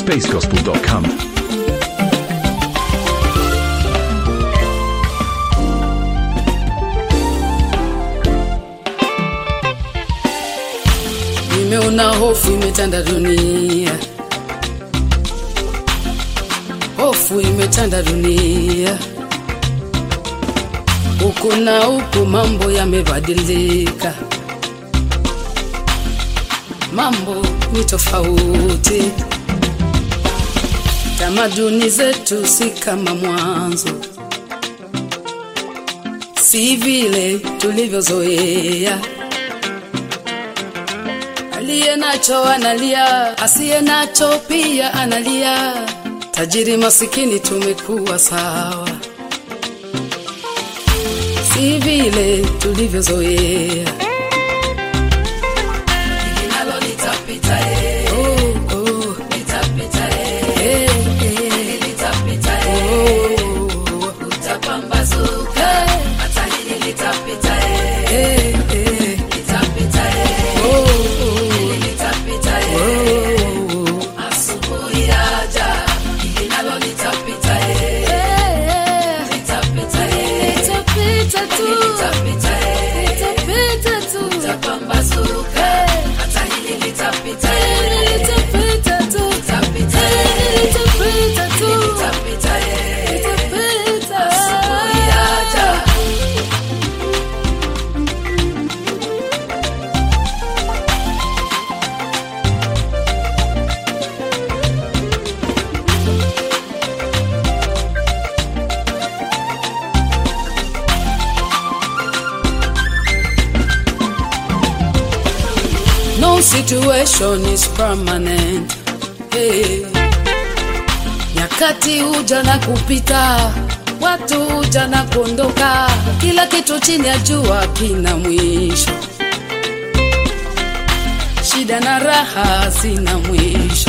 spacesgospel.com. Nimeona hofu imetanda dunia, hofu imetanda dunia, huku na huku mambo yamebadilika, mambo ni tofauti, tamaduni zetu si kama mwanzo, si vile tulivyozoea. Aliye nacho analia, asiye nacho pia analia. Tajiri masikini tumekuwa sawa, si vile tulivyozoea. Linalo litapita, eh. Oh, oh. Litapita, eh. Eh, eh. Oh. Utapambazuka. Hata hili litapita, eh. Eh, eh. Oh, oh. Oh. Asubuhi yaja, linalo litapita, eh. Litapita, eh. Litapita, eh. Utapambazuka. Hata hili litapita, eh. Litapita, litapita, eh. Asubuhi yaja. No situation is permanent. Hey. Nyakati huja na kupita, watu huja na kuondoka, kila kitu chini ya jua kina mwisho. Shida na raha zina mwisho.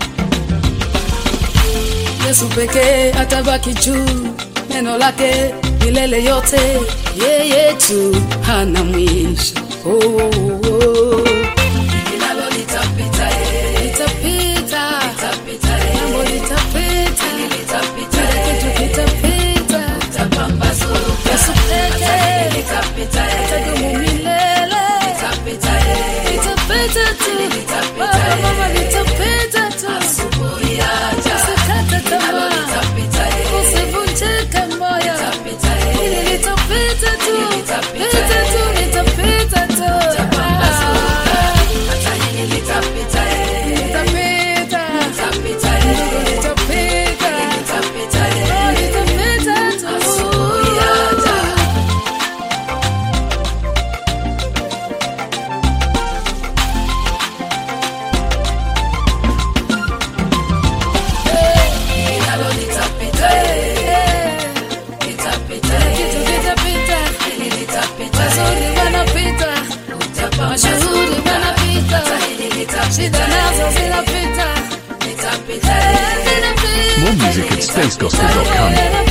Yesu pekee atabaki juu, neno lake milele yote, yeye tu hana mwisho. Oh, oh, oh. Linalo litapita, eh. Litapita. Mambo litapita. Kila kitu kitapita. Yesu pekee atadumu milele. Litapita tu. Baba, mama, litapita tu. Usikate tamaa. Usivunjike moyo. Hili litapita tu. Pita tu, litapita tu. Ah. Litapita. Ndugu, litapita. Oh, litapita tu. Wazuri wanapita, mashuhuri wanapita, shida nazo zinapita, More music at spacesgospel.com.